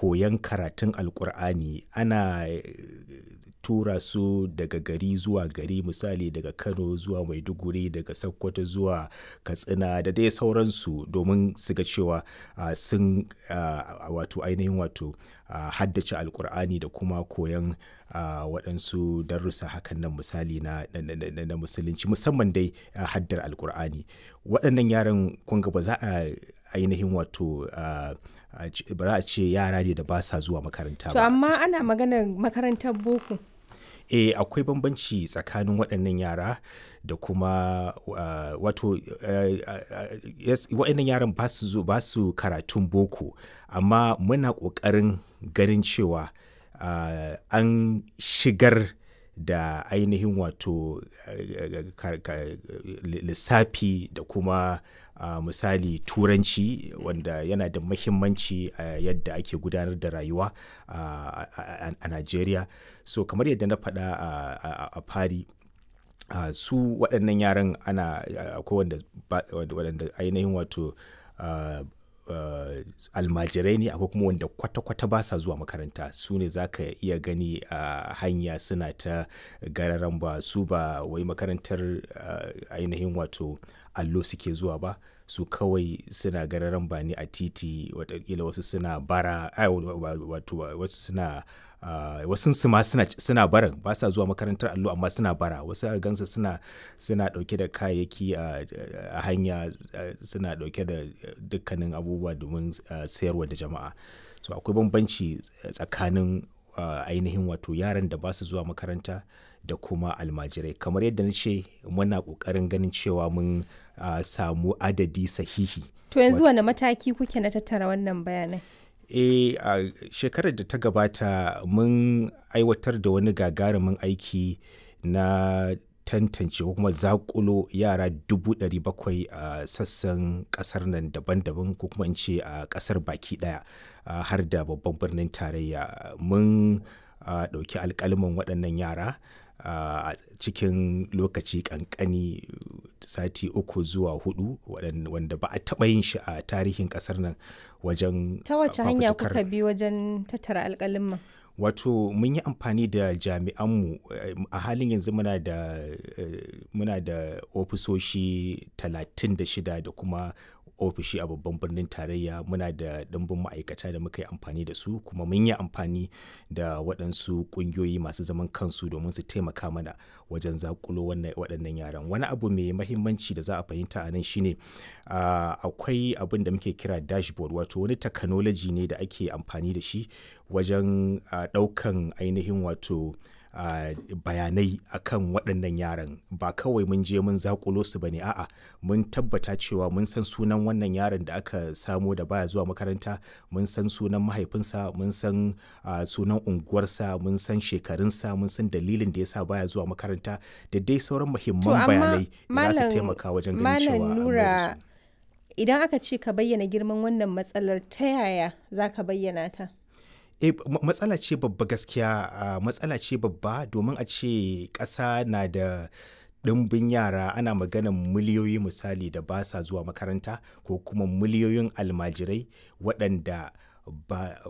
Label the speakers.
Speaker 1: koyon karatun alkur'ani ana tura su daga gari zuwa gari misali daga kano zuwa maiduguri daga sokoto zuwa katsina da dai sauransu domin su ga cewa sun wato ainihin wato haddace alkur'ani da kuma koyon waɗansu darussa hakan nan misali na, na, musulunci musamman dai haddar alkur'ani waɗannan yaran kunga ba za a ainihin wato ba za a ce yara ne da ba sa zuwa makaranta ba.
Speaker 2: To amma ana maganar makarantar boko.
Speaker 1: e akwai bambanci tsakanin waɗannan yara da kuma uh, wato uh, uh, yes, waɗannan yaran ba su ba su karatun boko amma muna ƙoƙarin ganin cewa an shigar da ainihin wato lissafi da kuma uh, misali turanci wanda yana da mahimmanci a uh, yadda ake gudanar da rayuwa uh, a Najeriya so kamar yadda na faɗa a fari uh, su waɗannan yaran ana akwai wanda waɗanda ainihin wato uh, Uh, almajirai ne akwai kuma wanda kwata-kwata ba sa zuwa makaranta su ne za ka iya gani a uh, hanya suna ta gararan ba su ba wai makarantar uh, ainihin wato allo suke zuwa ba su kawai suna gararan ba ne a titi watakila wasu suna bara wato wasu suna Uh, wasu su ma suna, suna barin ba sa zuwa makarantar allo amma suna bara wasu a gansa suna suna dauke da kayayyaki a uh, hanya uh, suna dauke da dukkanin abubuwa domin sayarwa da jama'a so akwai bambanci tsakanin ainihin wato yaran da ba su zuwa makaranta da kuma almajirai kamar yadda na ce muna kokarin ganin cewa mun samu adadi sahihi
Speaker 2: to yanzu wane mataki kuke na tattara wannan bayanai
Speaker 1: e a uh, shekarar da ta gabata mun aiwatar da wani gagarumin aiki na tantance ko kuma zakulo yara dubu ɗari bakwai a uh, sassan ƙasar nan daban-daban ko kuma in ce a uh, ƙasar baki ɗaya har da babban birnin tarayya mun ɗauki alƙalman waɗannan yara a uh, cikin lokaci kankani sati uku zuwa hudu wanda ba a taɓa yin shi a tarihin ƙasar nan wajen
Speaker 2: ta wace hanya kuka bi wajen tattara alƙalin
Speaker 1: wato mun yi amfani da jami'anmu a halin yanzu muna da muna da ofisoshi 36 da kuma ofishi a babban birnin tarayya muna da ɗimbin ma'aikata da muka yi amfani da su kuma mun yi amfani da waɗansu ƙungiyoyi masu zaman kansu domin su taimaka mana wajen zakulo waɗannan yaran wani abu mai mahimmanci da za a fahimta a nan shine akwai abin da muke kira dashboard wato wani technology ne da ake amfani da shi wajen ɗaukan ainihin wato Uh, bayanai akan waɗannan yaran ba kawai mun je mun zakulo su bane a'a mun tabbata cewa mun san sunan wannan yaron da aka samo da baya zuwa makaranta mun san sunan mahaifinsa mun san uh, sunan unguwarsa mun san shekarunsa mun san dalilin da yasa baya zuwa makaranta da dai sauran muhimman bayanai da za su taimaka wajen ganin cewa
Speaker 2: nura idan aka ce ka bayyana girman wannan matsalar ta yaya za ka bayyana ta
Speaker 1: e matsala ce babba gaskiya uh, matsala ce babba domin a ce ƙasa na da ɗimbin yara ana maganan miliyoyi misali da ba sa zuwa makaranta ko kuma miliyoyin almajirai waɗanda ba,